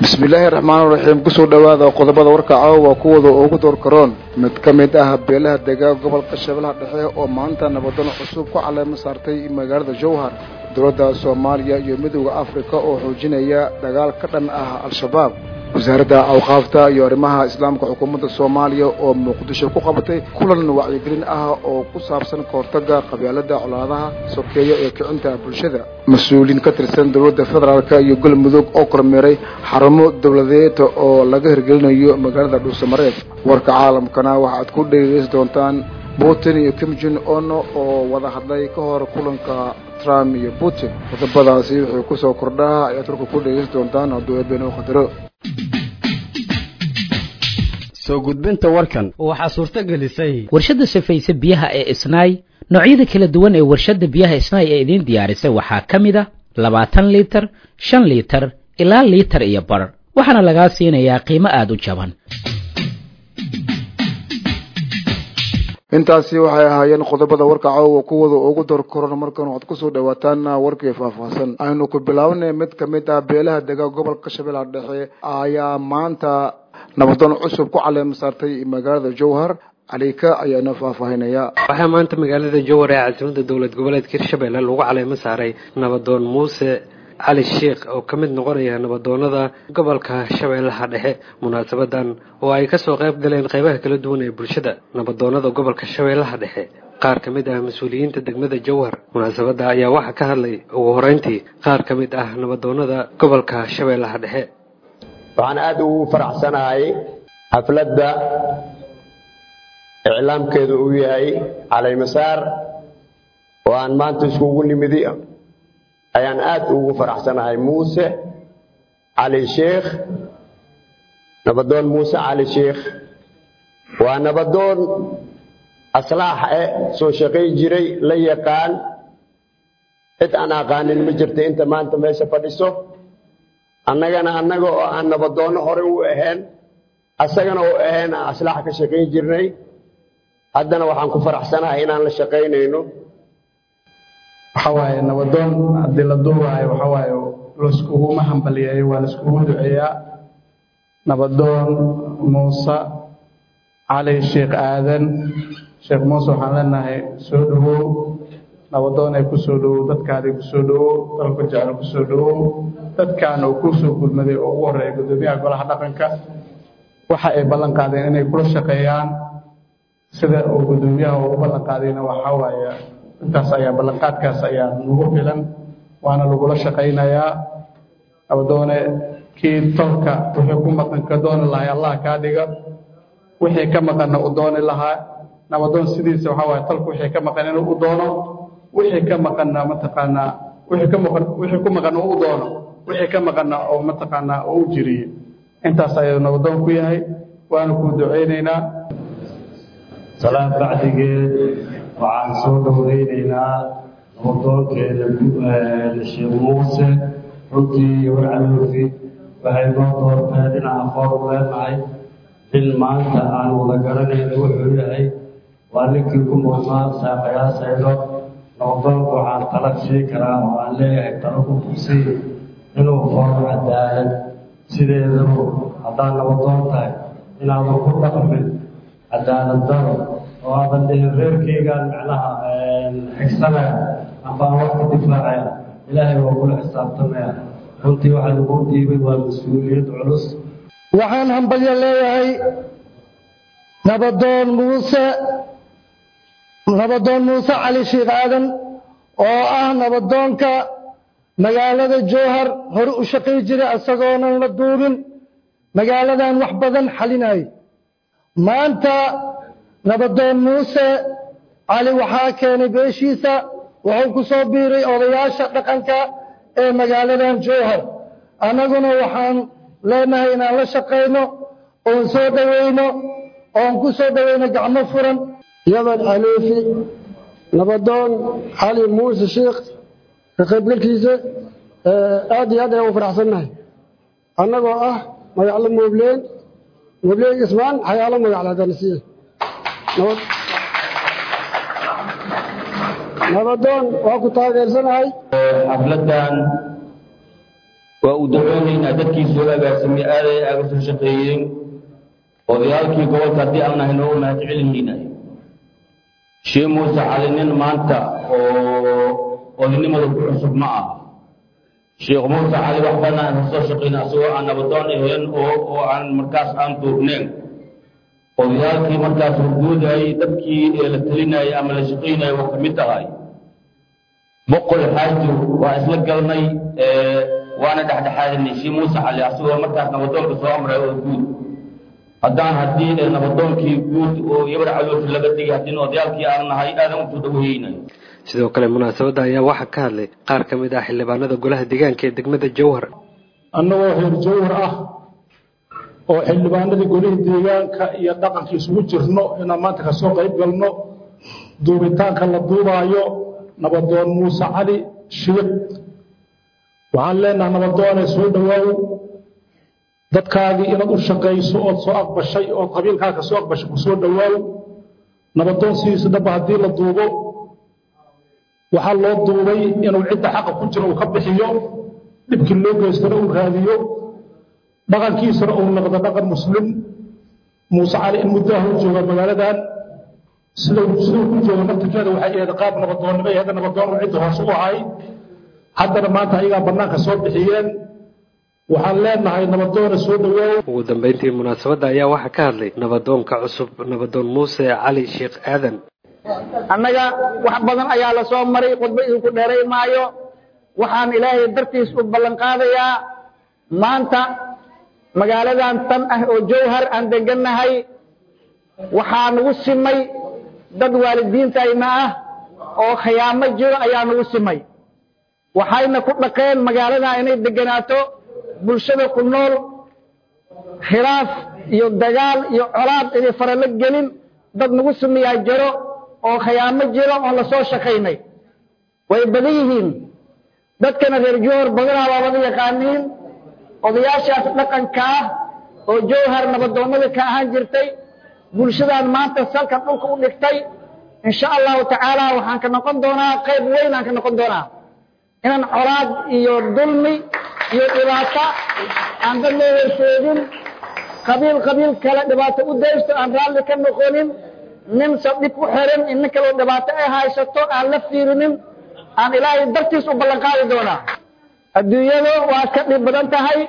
bismillaahi raxmaan raxiim kusoo dhowaada qodobada warka caawa kuwooda ugu door karoon mid ka mid ah beelaha degaa gobolka shabeellaha dhexe oo maanta nabadoon cusub ku caleemo saartay magaalada jowhar dowladda soomaaliya iyo midowda afrika oo xoojinaya dagaal ka dhan ah al-shabaab wasaaradda awqaafta iyo arrimaha islaamka xukuumadda soomaaliya oo muqdisho ku qabatay kulan wacyigelin ah oo ku saabsan kahortagga qabyaalada colaadaha sokeeya ee kicinta bulshada mas-uuliyiin ka tirsan dowladda federaalk iyo galmudug oo kormeeray xarumo dowladeed oo laga hirgelinayo magaalada dhuusamareed warka caalamkana waxaad ku dhegeysan doontaan putin iyo kim jin on oo wada hadlay ka hor kulanka trump iyo putin qodobadaasi wuxuu kusoo kordhaa ayaad warka ku dhegeysan doontaan hadduu eebeen qadaro soo gudbinta warkan waxaa suurto gelisay warshadda safayse biyaha ee isnaay noocyada kala duwan ee warshadda biyaha isnaay ee idiin diyaarisay waxaa ka mid a labaatan liitar shan liitar ilaa liitar iyo bar waxaana lagaa siinayaa qiimo aada u jaban intaasi waxay ahaayeen qodobada warka caawa kuwada ugu door koron markan waxaad kusoo dhawaataan warkii faahfaahsan aynu ku bilaabanay mid ka mid ah beelaha degaa gobolka shabeellaha dhexe ayaa maanta nabadoon cusub ku caleema saartay magaalada jowhar calika ayaana faahfaahinaya waxaa maanta magaalada jowhar ee caasimada dowlad goboleedka hirshabelle lagu caleemo saaray nabadoon muuse cali sheikh oo ka mid noqonaya nabadoonada gobolka shabeellaha dhexe munaasabadan oo ay kasoo qayb galeen qaybaha kala duwan ee bulshada nabadoonada gobolka shabeellaha dhexe qaar ka mid ah mas-uuliyiinta degmada jowhar munaasabadda ayaa waxaa ka hadlay ugu horeyntii qaar ka mid ah nabadoonada gobolka shabeellaha dhexe waxaan aada ugu faraxsanahay xafladda iclaamkeedu uu yahay calaymasaar oo aan maanta iskugu nimidi ayaan aada ugu faraxsanahay muuse cali sheikh nabadoon muuse cali sheikh waa nabadoon aslaax e soo shaqayn jiray la yaqaan cid aan aqaanin ma jirta inta maanta meesha fadhiso annagana annaga oo aan nabadoonno hore u ahayn asagana oo ahayn aan aslaax ka shaqayn jirnay haddana waxaan ku faraxsanahay inaan la shaqaynayno waxa waaye nabadoon haddii la duubaayo waxa waaye layskuguma hambaliyeeyo waa laiskugu duceeyaa nabadoon muuse cali sheekh aadan sheekh muuse waxaan leenahay soo dhowow nabadoonay ku soo dhowow dadkaadii ku soo dhowow dalku jecel ku soo dhowow dadkaana uu ku soo gudmaday oo ugu horreeya guddoomiyaha golaha dhaqanka waxa ay ballan qaadeen inay kula shaqeeyaan sida uu guddoomiyaha ugu ballan qaadayna waxaa waaye intaas ayaa ballanqaadkaas ayaa nagu filan waana lagula shaqaynayaa nabadoone kii tolka wixii ku maqan ka dooni lahay allah kaa dhiga wixii ka maqanna u dooni lahaa nabadoon sidiisa waxaa waaye tolka wixii ka maqan inuu u doono wixii ka maqanna mataqaanaa wixii ka maqan wixii ku maqan uu u doono wixii ka maqanna oo mataqaanaa oo u jiriye intaas ayuu nabadoon ku yahay waana kuu ducaynaynaa salaad bacdigeed waxaan soo dhoweynaynaa nabadoonkeenna sheekh muuse runtii iyo warcaloofi waxay noo doorteen inaan aqoon u leenahay in maanta aan wada garanayno wuxuu yahay waa ninkii ku mudnaa saaqayaasayno nabadoonka waxaan tala sii karaa oo aan leeyahay talo ku fursiy inuu foro cadaalad sideedabu haddaad nabadoon tahay inaadan ku dhaqmin cadaalad daro oo aadan dhihin reerkeygaan macnaha xigsanaya ambaan wax ka difaacaya ilaahay waa kula xisaabtamaya runtii waxaa lagu dhiibay waa mas-uuliyad culus waxaan hambalyo leeyahay nabadoon muuse nabadoon muuse cali sheekh aadan oo ah nabadoonka magaalada jowhar hore u shaqay jiray isagoonan la duubin magaaladan wax badan xalinayay maanta nabadoon muuse cali waxaa keenay beeshiisa wuxuu ku soo biiray odayaasha dhaqanka ee magaaladan jowhar annaguna waxaan leenahay inaan la shaqayno oon soo dhowayno oon ku soo dhowayno gacmo furan yaman xaniifi nabadoon cali muuse sheikh ka qaybgalkiisa aad iyo aad ayaan u faraxsannahay annagoo ah magaclo moobleen moobleen ismaan xayaalo magacla danisiye nabadoon waa ku taageersanahay xafladan waa u dacoonaynaa dadkii soo agaasamay aaday aaga soo shaqeeyeen odayaalkii gobolka haddii aan nahay noogu mahad celinaynaay shee muuse cali nin maanta oo odaynimada ku cusub ma ah sheekh muuse cali wax badan aan soo shaqayna asagoo aan nabadoon ahayn oo oo aan markaas aan duubneen odayaalkii markaas hordoodayay dadkii ee la talinayay ama la shaqaynayay waa ka mid tahay boqol xaaji waa isla galnay waana dhexdhexaadinay shii muuse cali asagoo markaas nabadoonka soo amray oo guud haddaan haddii nabadoonkii guud oo yabar caloofi laga dhigay haddii odayaalkii aan nahay aadan usoo dhaweynay sidoo kale munaasabadda ayaa waxaa ka hadlay qaar ka mid ah xildhibaanada golaha deegaanka ee degmada jowhar annagoo reer jowhar ah oo xildhibaanadii golihii deegaanka iyo dhaqanka isugu jirno inaan maanta ka soo qayb galno duubitaanka la duubaayo nabadoon muuse cali shiiq waxaan leenaha nabadoone soo dhowaaw dadkaagii inaad u shaqayso ood soo aqbashay ood qabiilkaa ka soo aqbashay ku soo dhowaaw nabadoon sidiisa daba haddii la duubo waxaa loo duubay inuu cidda xaqa ku jiro uu ka bixiyo dhibkii loo geystana uu raadiyo dhaqankiisana uu noqdo dhaqan muslim muuse cali in muddaha u jooga magaaladan siduu siduu ku joogo naftirkeeda waxay ahayd qaab nabadoonnimo iyo hadda nabadoon uu cidda hoos u ahay haddana maanta ayagaa bannaanka soo bixiyeen waxaan leenahay nabadoona soo dhowaaw ugu dambeyntii munaasabadda ayaa waxaa ka hadlay nabadoonka cusub nabadoon muuse cali sheekh aadan annaga wax badan ayaa la soo maray khudba idinku dheeray maayo waxaan ilaahay dartiis u ballan qaadayaa maanta magaaladan tan ah oo jowhar aan degannahay waxaa nagu simay dad waalidiintayna ah oo khiyaamo jiro ayaa nagu simay waxayna ku dhaqeen magaalada inay deganaato bulshada ku nool khilaaf iyo dagaal iyo colaad inay faralo gelin dad nagu sumiyaa jiro oo khiyaamo jiro oon la soo shaqaynay way badan yihiin dadkana reer jowhar badanaa waa wada yaqaaniin odayaashaas dhaqanka ah oo jowhar nabadoonnada ka ahaan jirtay bulshadan maanta salka dhulka u dhigtay insha allahu tacaala waxaan ka noqon doonaa qayb weyn aan ka noqon doonaa inaan colaad iyo dulmi iyo dhibaato aan dad loo horseedin qabiil qabiil kale dhibaato u daysto aan raalli ka noqonin nin sadhib ku xiran in nin kaloo dhibaato ay haysato aan la fiirinin aan ilaahay dartiis u ballanqaadi doonaa adduunyadu waa ka dhib badan tahay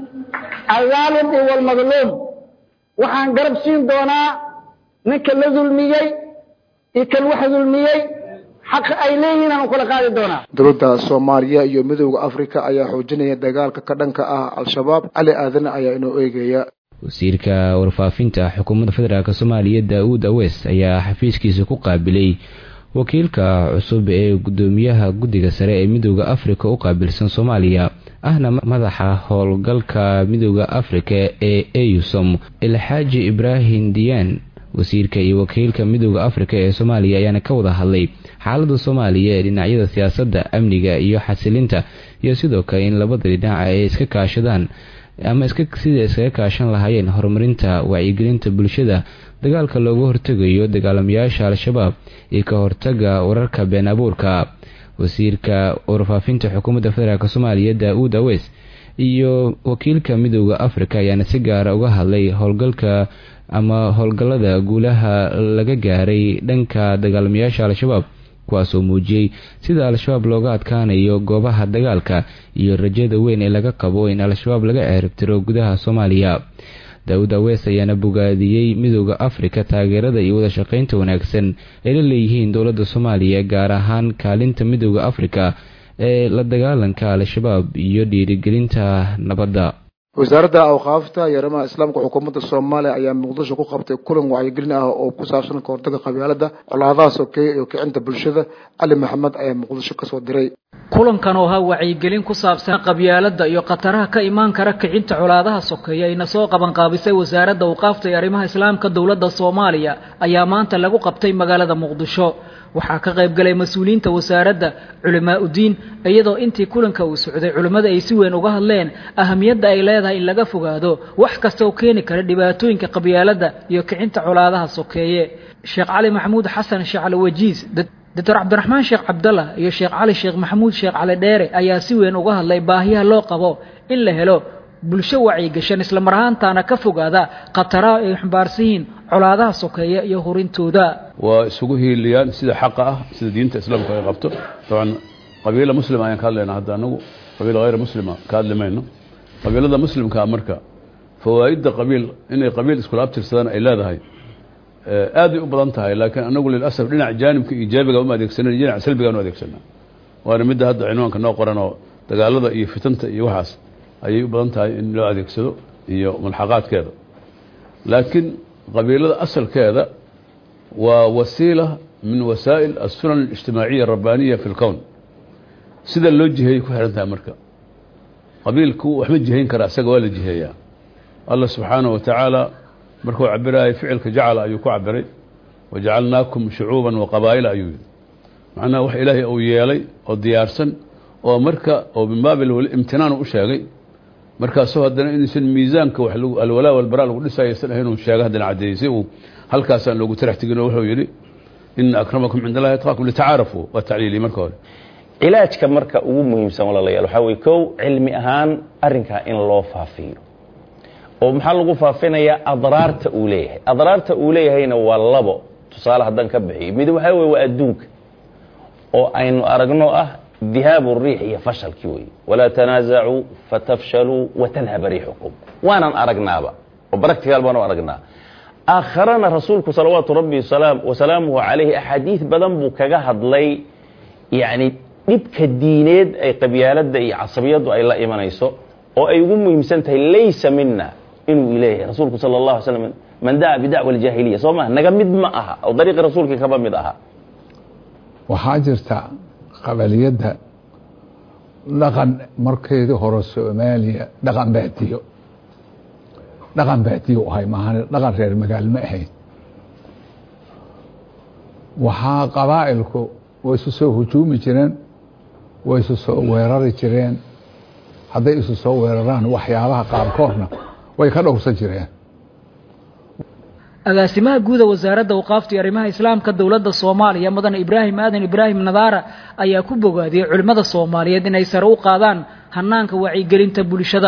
alzaalim iyo walmadluum waxaan garab siin doonaa ninka la dulmiyey iyo kan wax dulmiyey xaqa ay leeyihiin aan kula qaadi doonaa dowladda soomaaliya iyo midowda afrika ayaa xoojinaya dagaalka ka dhanka ah al-shabaab cali aadan ayaa inoo eegaya wasiirka warfaafinta xukuumadda federaalk soomaaliya daa-uud awees ayaa xafiiskiisa ku qaabilay wakiilka cusub ee gudoomiyaha guddiga sare ee midowda afrika u qaabilsan soomaaliya ahna madaxa howlgalka midowda afrika ee eusom ilxaaji ibraahim diyaan wasiirka iyo wakiilka midowda afrika ee soomaaliya ayaana ka wada hadlay xaalada soomaaliya ee dhinacyada siyaasadda amniga iyo xasilinta iyo sidoo kale in labada dhinac ay iska kaashadaan ama sida iskaga kaashan lahaayeen horumarinta wacyigelinta bulshada dagaalka looga hortegayo dagaalamayaasha al-shabaab iyo ka hortaga wararka been abuurka wasiirka warfaafinta xukuumadda federaalk soomaaliya daa-uud aweys iyo wakiilka midowda afrika ayaana si gaara uga hadlay howlgalka ama howlgallada guulaha laga gaaray dhanka dagaalamayaasha al-shabaab kuwaasoo muujiyey sida al-shabaab looga adkaanayo goobaha dagaalka iyo rajada weyn ee laga qabo in al-shabaab laga ceeribtiro gudaha soomaaliya daa-uud awees ayaana bogaadiyey midowda afrika taageerada iyo wada shaqaynta wanaagsan ay la leeyihiin dowladda soomaaliya gaar ahaan kaalinta midowda afrika ee la dagaalanka al-shabaab iyo dhiirigelinta nabadda wasaaradda awqaafta iyo arrimaha islaamka xukuumadda soomaaliya ayaa muqdisho ku qabtay kulan wacyigelin ah oo ku saabsan ka hortagga qabyaalada colaadaha sokeeye iyo kicinta bulshada cali maxamed ayaa muqdisho kasoo diray kulankan oo ahaa wacyigelin ku saabsan qabyaalada iyo khataraha ka imaan kara kicinta colaadaha sokeeye ayna soo qabanqaabisay wasaaradda awqaafta iyo arrimaha islaamka dowladda soomaaliya ayaa maanta lagu qabtay magaalada muqdisho waxaa ka qayb galay mas-uuliyiinta wasaaradda culimaa udiin iyadoo intii kulanka uu socday culimmada ay si weyn uga hadleen ahamiyadda ay leedahay in laga fogaado wax kasta oo keeni kara dhibaatooyinka qabyaaladda iyo kicinta colaadaha sokeeye sheekh cali maxamuud xasan sheekh cali wajiis doctor cabdiraxmaan sheekh cabdallah iyo sheekh cali sheekh maxamuud sheekh cali dheere ayaa si weyn uga hadlay baahiyaha loo qabo in la helo bulsho wacyigashan islamar ahaantaana ka fogaada khataraha ay xambaarsan yihiin colaadaha sokeeya iyo hurintooda waa isugu hiiliyaan sida xaqa ah sida diinta islaamka ay qabto dabcan qabiila muslima ayaan ka hadlaynaa hadda anagu qabiil hayr muslima ka hadli mayno qabiilada muslimkaa marka fawaa'idda qabiil inay qabiil iskula abtirsadaan ay leedahay aaday u badan tahay laakiin anagu lilasaf dhinac jaanibka iijaabiga uma adeegsanan dhinac salbigaan u adeegsanaa waana midda hadda cinwaanka noo qoran oo dagaalada iyo fitanta iyo waxaas ayay u badan tahay in loo adeegsado iyo mulxaqaadkeeda laakiin qabiilada asalkeeda waa wasiila min wasaa'il assunan اlijtimaaciya arabbaniya fi اlkown sida loo jiheeyey ku xihan tahay marka qabiilku waxma jihayn karaa isaga waa la jiheeyaa allah subxaanaه wa tacaala markuu cabiraayay ficilka jacala ayuu ku cabiray wajacalnaakum shucuuba waqabaa'ila ayuu yidhi macnaha wax ilaahay uu yeelay oo diyaarsan oo marka oo min baabil imtinaan u sheegay markaasoo haddana inuusan miisaanka wax alwalaa walbaraa lagu dhisaysan ahayn uu sheega haddana caddeeyey si uu halkaasaan loogu tarax tegin oo wuxuu yidhi ina akramakum cinda allahi atqaakum litacaarafuu waa tacliilii marka hore cilaajka marka ugu muhiimsan walaalayaal waxaa weye kow cilmi ahaan arrinkaa in loo faafiyo oo maxaa lagu faafinayaa adraarta uu leeyahay adraarta uu leeyahayna waa labo tusaale haddaan ka bixiyo mid waxaa weye waa adduunka oo aynu aragno ah dihaabu riix iyo fashalkii wey walaa tanaasacuu fatafshaluu watadhaba riixukum waanan aragnaaba oo baractical baanu aragnaa aakharana rasuulku salawaatu rabbi wasalaamuhu calayhi axaadiid badan buu kaga hadlay yacni dhibka diineed ay qabyaaladda iyo casabiyaddu ay la imanayso oo ay ugu muhiimsan tahay laysa mina inuu leeyahay rasuulku sala اllah alay slam man daca bidacwa aljaahiliya soo maa naga mid ma aha oo dariiqi rasuulkii kaba mid aha waxaa jirta qabaliyadda dhaqan markeedii hore soomaaliya dhaqan baadiyo dhaqan baadiyo ahay maahan dhaqan reer magaal ma ahayn waxaa qabaa'ilku way isu soo hujuumi jireen way isu soo weerari jireen hadday isu soo weeraraan waxyaabaha qaarkoodna way ka dhowrsan jireen agaasimaha guuda wasaaradda awqaafta iyo arrimaha islaamka dowladda soomaaliya mudan ibraahim aadan ibraahim nadaara ayaa ku bogaadiyey culimmada soomaaliyeed inay sare u qaadaan hanaanka wacyigelinta bulshada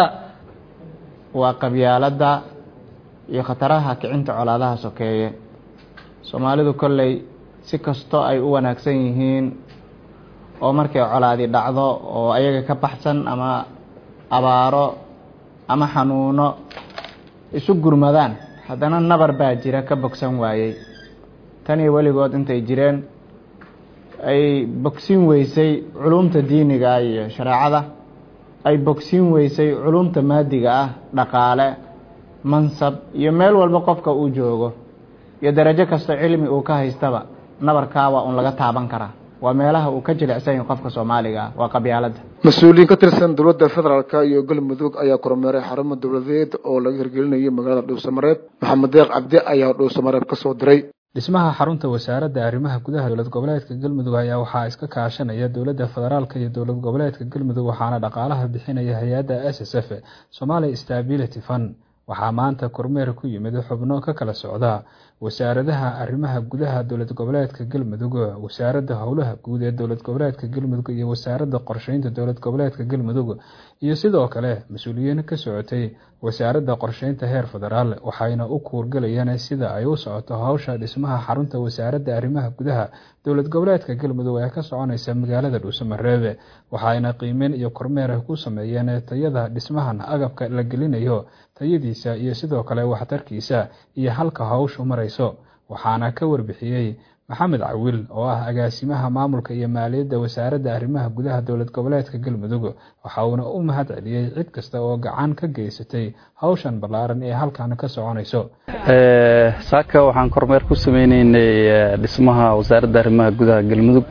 waa qabyaaladda iyo khataraha kicinta colaadaha sokeeye soomaalidu kolley si kastoo ay u wanaagsan yihiin oo markay colaadi dhacdo oo ayaga ka baxsan ama abaaro ama xanuuno isu gurmadaan haddana nabar baa jira ka bogsan waayey tan iyo weligood intay jireen ay bogsin weysay culumta diiniga iyo shareecada ay bogsin weysay culumta maadiga ah dhaqaale mansab iyo meel walba qofka uu joogo iyo darajo kasta cilmi uu ka haystaba nabarkaa waa un laga taaban karaa waa meelaha uu ka jilicsan yahay qofka soomaaliga ah waa qabyaaladda mas-uuliyiin ka tirsan dowladda federaalka iyo galmudug ayaa kormeeray xarumo dowladeed oo laga hirgelinayay magaalada dhuusamareeb maxamed deeq cabdi ayaa dhuusamareeb ka soo diray dhismaha xarunta wasaaradda arrimaha gudaha dowlad goboleedka galmudug ayaa waxaa iska kaashanaya dowladda federaalka iyo dowlad goboleedka galmudug waxaana dhaqaalaha bixinaya hay-adda s s f somalia stability fund waxaa maanta kormeer ku yimid xubno ka kala socda wasaaradaha arrimaha gudaha dowlad goboleedka galmudug wasaaradda howlaha guud ee dowlad goboleedka galmudug iyo wasaaradda qorsheynta dowlad goboleedka galmudug iyo sidoo kale mas-uuliyiin ka socotay wasaaradda qorsheynta heer federaal waxayna u kuurgalayeen sida ay u socoto howsha dhismaha xarunta wasaaradda arrimaha gudaha dowlad goboleedka galmudug ee ka soconaysa magaalada dhuusamareebe waxayna qiimeyn iyo kormeer ku sameeyeen tayada dhismahan agabka la gelinayo tayadiisa iyo sidoo kale waxtarkiisa iyo halka howshu marayso waxaana ka warbixiyey maxamed cawil oo ah agaasimaha maamulka iyo maaliyadda wasaaradda arrimaha gudaha dowlad goboleedka galmudug waxa uuna u mahad celiyey cid kasta oo gacan ka geysatay howshan ballaaran ee halkan ka soconayso saaka waxaan kormeer ku sameyneynay dhismaha wasaaradda arrimaha gudaha galmudug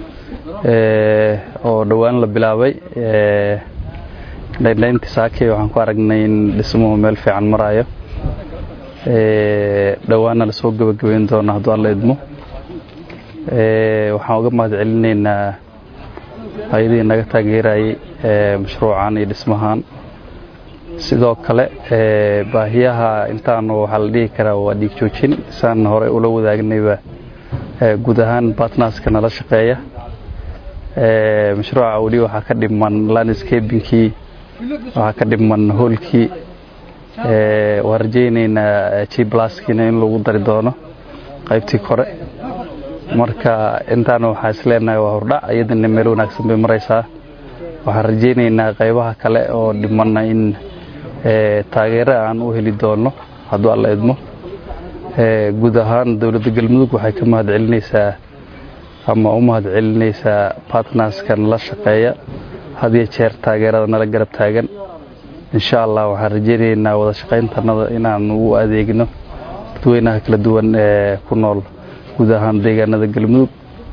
oo dhowaan la bilaabay dhaydhayntii saake waxaan ku aragnay in dhismuhu meel fiican marayo dhowaanna lasoo gebagabeyn doono hadduu alla idmo waxaan uga mahad celinaynaa hay-adihii naga taageerayay mashruucan iyo dhismahan sidoo kale baahiyaha intaanu waxaa la dhihi karaa waa dhiig joojin saan hore ula wadaagnayba guud ahaan batnaska nala shaqeeya mashruuca weli waxaa ka dhiman landscabinkii waxaa ka dhiman hoolkii waan rajaynaynaa g blaskiina in lagu dari doono qaybtii kore marka intaana waxaa is leenahay waa hordhac iyadana meel wanaagsan bay maraysaa waxaan rajaynaynaa qaybaha kale oo dhimanna in taageero aan u heli doono hadduu alla idmo guud ahaan dowladda galmudug waxay ka mahad celinaysaa ama u mahad celinaysaa bartnerskan la shaqeeya had iyo jeer taageerada nala garab taagan insha allah waxaan rajaynaynaa wada shaqayntanada inaan u adeegno dadweynaha kala duwan ee ku nool guud ahaan deegaanada galmudug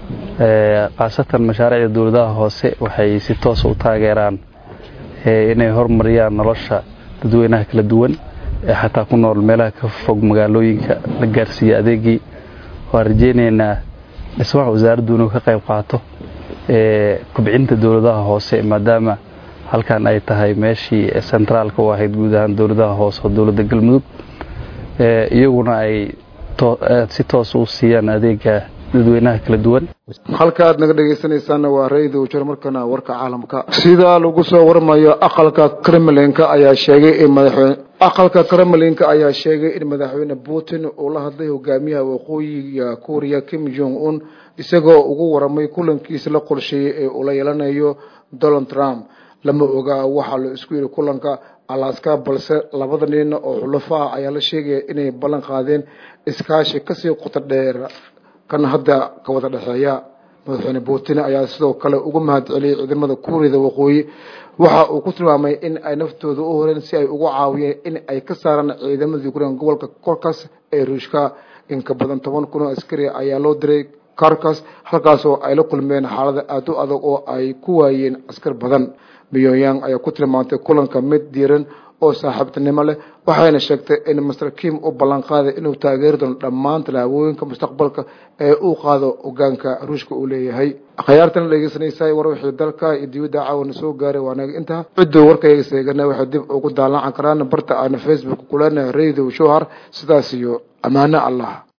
khaasatan mashaariicda dowladaha hoose waxay si toosa u taageeraan inay hormariyaan nolosha dadweynaha kala duwan ee xataa ku nool meelaha ka fog magaalooyinka la gaarsiiya adeegii waan rajaynaynaa dhismaha wasaaraddu inuu ka qayb qaato kobcinta dowladaha hoose maadaama halkan ay tahay meeshii centraalka u ahayd guud ahaan dowladaha hoose oo dowladda galmudug iyaguna ay si toos u siiyaan adeega dadweynaha kala duwan halka aad naga dhegaysanaysaana waa ra-idu jir markana warka caalamka sida lagu soo warmayo aqalka kremlinka ayaa sheegay in madaxweyne aqalka kremlinka ayaa sheegay in madaxweyne putin uu la hadlay hogaamiyaha waqooyiga kuuriya kim jong un isagoo ugu waramay kulankiisa la qorsheeyey ee uu la yeelanayo donald trump lama ogaa waxaa la isku yidhi kulanka alaska balse labada nin oo xulafo ah ayaa la sheegaya inay ballan qaadeen iskaashi kasii qoto dheer kan hadda ka wada dhexeeya madaxweyne putin ayaa sidoo kale ugu mahad celiyey ciidamada kuuriyada waqooyi waxa uu ku tilmaamay in ay naftooda u horeen si ay ugu caawiyeen in ay ka saaraan ciidamada ukrain gobolka korkas ee ruushka in ka badan toban kun oo askari ayaa loo diray karkas halkaasoo ay la kulmeen xaalada aada u adag oo ay ku waayeen askar badan pyongyang ayaa ku tilmaantay kulanka mid diiran oo saaxiibtinimo leh waxayna sheegtay in master kim u ballan qaaday inuu taageeri doono dhammaan tallaabooyinka mustaqbalka ee uu qaado hogaanka ruushka uu leeyahay akhyaartana dhegeysanaysaa war wixii dalka iyo dibadda caawana soo gaaray waa naga intaa cidduu warkayga seegana waxay dib ugu daalaacan karaan barta aana facebook kulana radio showhar sidaas iyo ammaano allah